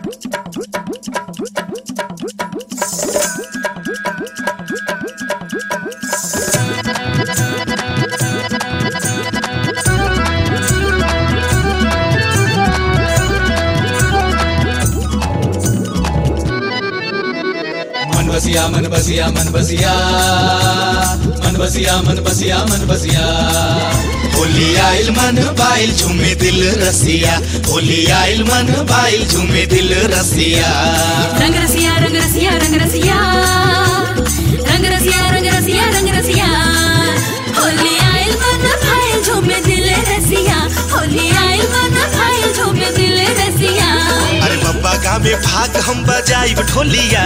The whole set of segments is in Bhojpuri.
मन बसिया मन बसिया मन बसिया मन बसिया मन बसिया मन बसिया होली आइल मन बाइल झूमे दिल रसिया होली आइल मन बाइल झूमे दिल रसिया रंग रसिया रंग रसिया रंग रसिया रंग रसिया रंग रसिया रंग रसिया होली आइल मन भाई झूमे दिल रसिया होली आइल मन भाई झूमे दिल रसिया अरे बब्बा गावे भाग हम बजाई ढोलिया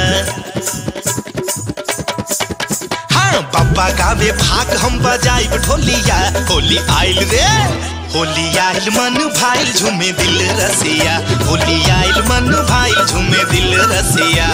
हाँ बब्बा गावे भाग हम बजाई ढोलिया होली आइल रे होली आइल मन भाइल झूमे दिल रसिया होली आइल मन भाइल झूमे दिल रसिया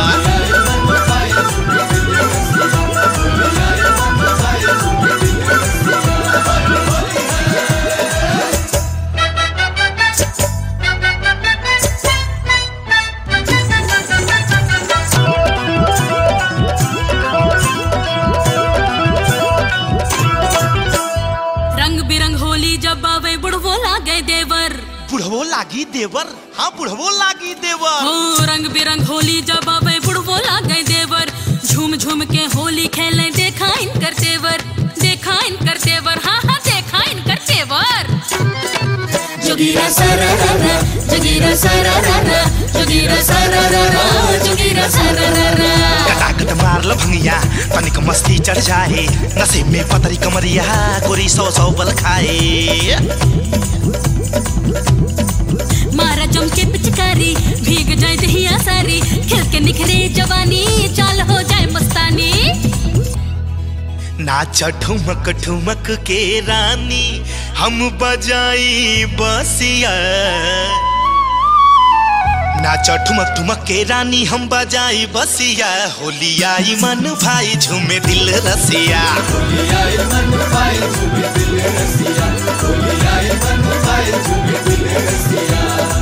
रंग बिरंग होली जब आवे बुढ़वो लागे देवर बुढ़वो लागी देवर हाँ बुढ़वो लागी देवर हो रंग बिरंग होली जब आवे बुढ़वो लागे देवर झूम झूम के होली खेले देखा इनकर तेवर देखा इनकर तेवर हाँ हाँ देखा इनकर तेवर जोगीरा सरररा जोगीरा सरररा जोगीरा सरररा जोगीरा सरररा कटाकट मार ल भंगिया तनिक मस्ती चढ़ जाए नशे में पतरी कमरिया गोरी सौ सौ बल खाए मारा जम के पिचकारी भीग जाए दहिया सारी खिल के निखरे जवानी चाल हो जाए मस्तानी नाच ठुमक ठुमक के रानी हम बजाई बसिया नाच ठुमक ठुमक के रानी हम बजाई बसिया होली आई मन भाई झूमे दिल रसिया होली आइल मन भाई झूमे दिल रसिया होली आइल मन भाई झूमे दिल रसिया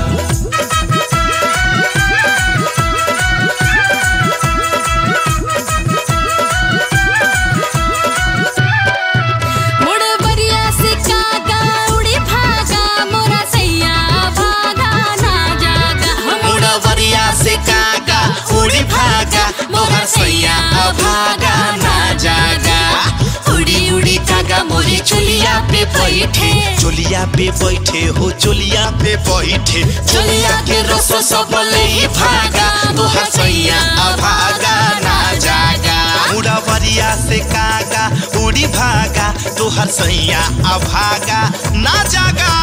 मुड़ बरिया से कागा उड़ी भागा मोरा सैया भागा ना जागा हम मुड़वरिया से कागा उड़ी भागा मोहर सैया भागा ना जागा उड़ी उड़ी कागा मोरी चोलिया पे बैठे चोलिया पे बैठे हो चोलिया पे बैठे चोलिया के रस सब ले भागा तोहर सैया भागा ना जागा मुड़वरिया से कागा उड़ी भागा तोहर सैया भागा ना जागा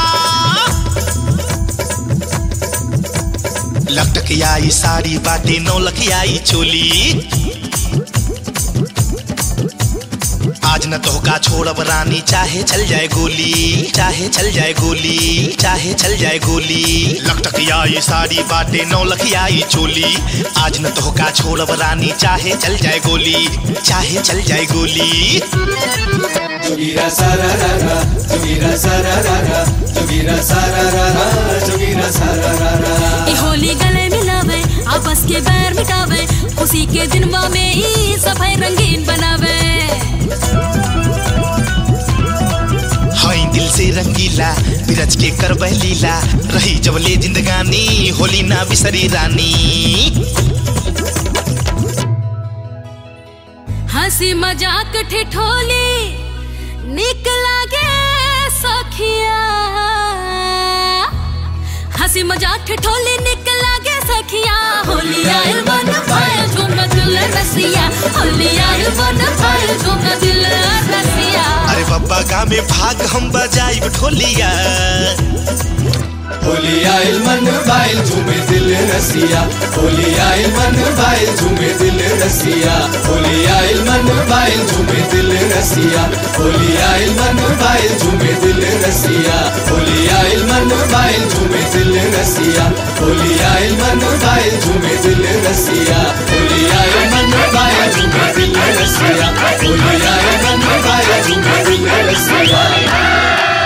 लटकियाई साड़ी बाटे नौ लखियाई चोली आज न तो का छोड़ब रानी चाहे चल जाए गोली चाहे चल जाए गोली चाहे चल जाए गोली लटकियाई साड़ी बाटे नौ लखियाई चोली आज न तो का छोड़ब रानी चाहे चल जाए गोली चाहे चल जाए गोली जोगीरा सरररा जोगीरा सरररा जोगीरा सरररा जोगीरा सरररा ई होली गले मिलावे आपस के बैर मिटावे उसी के दिनवा में ही सफाई रंगीन बनावे हई दिल से रंगीला बिरज के कर लीला रही जबले जिंदगानी होली ना बिसरी रानी हंसी मजाक ठिठोली निक लागे सखिया हंसी मजाक ठिठोली निक लागे सखिया होली आइल बन पाए झूम दिल रसिया होली आइल बन पाए झूम दिल रसिया अरे बब्बा गा में भाग हम बजाई ढोलिया होली आइल मन बाइल झूमे दिल रसिया होली आइल मन बाइल झूमे दिल रसिया होली आइल मन बाइल झूमे दिल रसिया होली आइल मन बाइल झूमे दिल रसिया होली आइल मन बाइल झूमे दिल रसिया होली आइल मन बाइल झूमे दिल रसिया होली आइल मन बाइल झूमे दिल रसिया होली आइल मन बाइल झूमे दिल रसिया